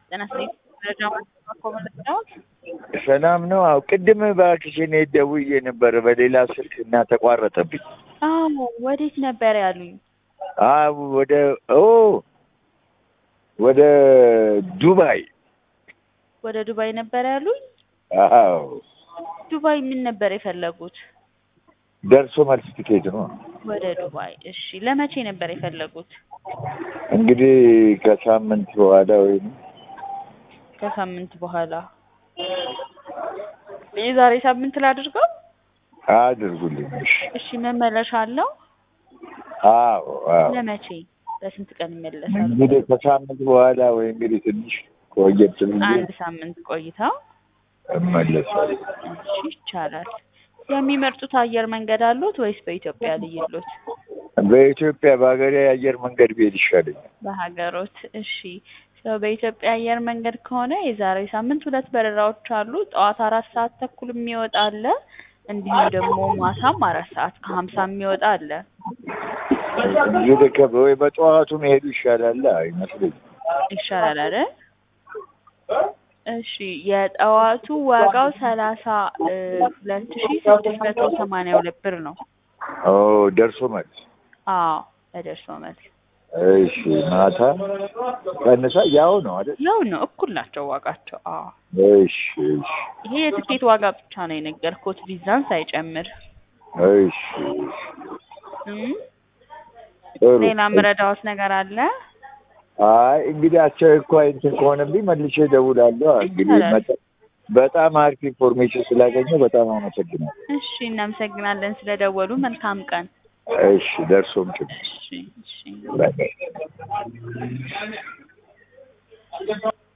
ጤና ይስጥልኝ መረጃ ማስተላለፍ ኮመለስዳዎት ሰላም ነው። አዎ ቅድም እባክሽ እኔ ደውዬ ነበር በሌላ ስልክ እና ተቋረጠብኝ። አዎ ወዴት ነበር ያሉኝ? አዎ ወደ ኦ ወደ ዱባይ። ወደ ዱባይ ነበር ያሉኝ? አዎ ዱባይ ምን ነበር የፈለጉት? ደርሶ መልስ ቲኬት ነው። ወደ ዱባይ። እሺ ለመቼ ነበር የፈለጉት? እንግዲህ ከሳምንት በኋላ ወይም ከሳምንት በኋላ። የዛሬ ሳምንት ላድርገው? አድርጉልኝ። እሺ። እሺ መመለሻ አለው? አዎ አዎ ለመቼ? ለስንት ቀን ይመለሳሉ? እንግዲህ ከሳምንት በኋላ ወይ እንግዲህ ትንሽ ቆየት ብዬ አንድ ሳምንት ቆይተው እመለሳለሁ። እሺ ይቻላል። የሚመርጡት አየር መንገድ አሉት ወይስ በኢትዮጵያ ልይሎት? በኢትዮጵያ በሀገሬ የአየር መንገድ ብሄድ ይሻለኛል። በሀገሮት። እሺ ሰው በኢትዮጵያ አየር መንገድ ከሆነ የዛሬ ሳምንት ሁለት በረራዎች አሉ። ጠዋት አራት ሰዓት ተኩል የሚወጣ አለ። እንዲሁም ደግሞ ማታም አራት ሰዓት ከሀምሳ የሚወጣ አለ። እንግዲህ ከ- ወይ በጠዋቱ መሄዱ ይሻላል አይመስለኝም። ይሻላል አይደል? እሺ የጠዋቱ ዋጋው ሰላሳ ሁለት ሺ ስድስት መቶ ሰማንያ ሁለት ብር ነው። ኦ ደርሶ መልስ። አዎ በደርሶ መልስ እሺ ማታ ቀንሳ ያው ነው አይደል? ያው ነው፣ እኩል ናቸው ዋጋቸው። አዎ እሺ እሺ ይሄ የትኬት ዋጋ ብቻ ነው የነገርኩት ቪዛን ሳይጨምር። እሺ እም፣ ጥሩ። ሌላ ምረዳዎት ነገር አለ? አይ እንግዲህ አስቸኳይ እንትን ከሆነብኝ መልሼ እደውላለሁ። እንግዲህ ይቻላል። መጠ- በጣም አሪፍ ኢንፎርሜሽን ስላገኘሁ በጣም አመሰግናለሁ። እሺ እናመሰግናለን ስለደወሉ። መልካም ቀን። እሺ ደርሶም ጭ እሺ እሺ ባይ ባይ